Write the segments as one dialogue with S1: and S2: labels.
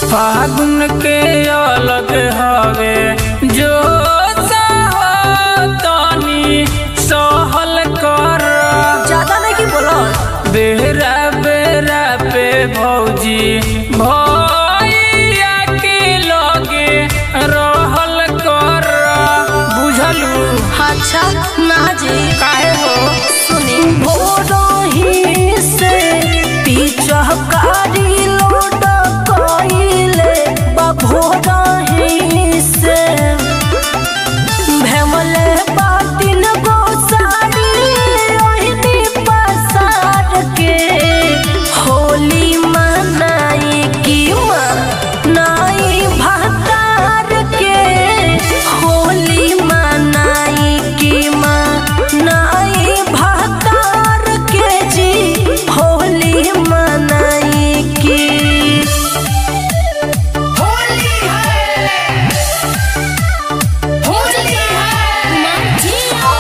S1: फागुन के अलग हवे जो तनी सहल कर
S2: ज्यादा नहीं की बोलो
S1: बेरा बेरा पे भौजी भैया के लगे रहल कर बुझलू
S2: अच्छा ना जी
S1: काहे हो
S2: सुनी भोरही से पिचहकारी लोड कइले बा भोरही से भेमले बातिन गो साड़ी ओहिनी पसार के होली मनाई की मनाई भतार के होली मनाई की मनाई भतार के जी होली मनाई की
S3: होली है होली है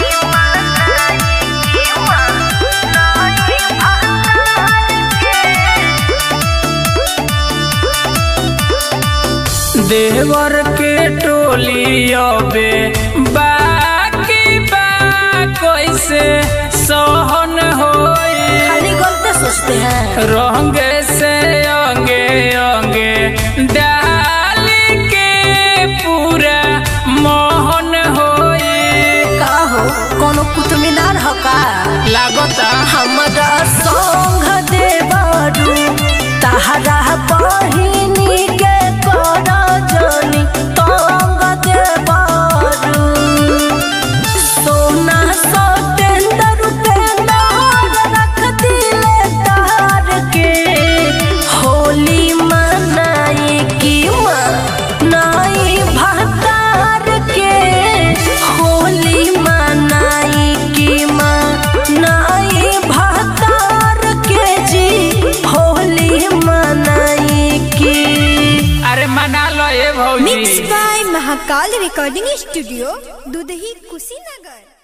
S1: देवर के टोली अबे बाकी बा कैसे सहन होई
S2: खाली गलते सोचते हैं
S1: रंग से अंगे अंगे डाल के पूरा मोहन होई
S2: का हो कोनो कुतुमिनार हो का
S1: लागता
S2: हमरा संग देवरू तहरा बहिनी के कर जनी तंग देवरू सोना सतेंदर पेंदर रख दिले तार के होली मनाई की मनाई भतार के होली मनाई की मनाई भतार के जी होली मनाई की
S1: अरे मना लो ये भौजी
S4: mix by Mahakal recording studio Dudhahi Kushinagar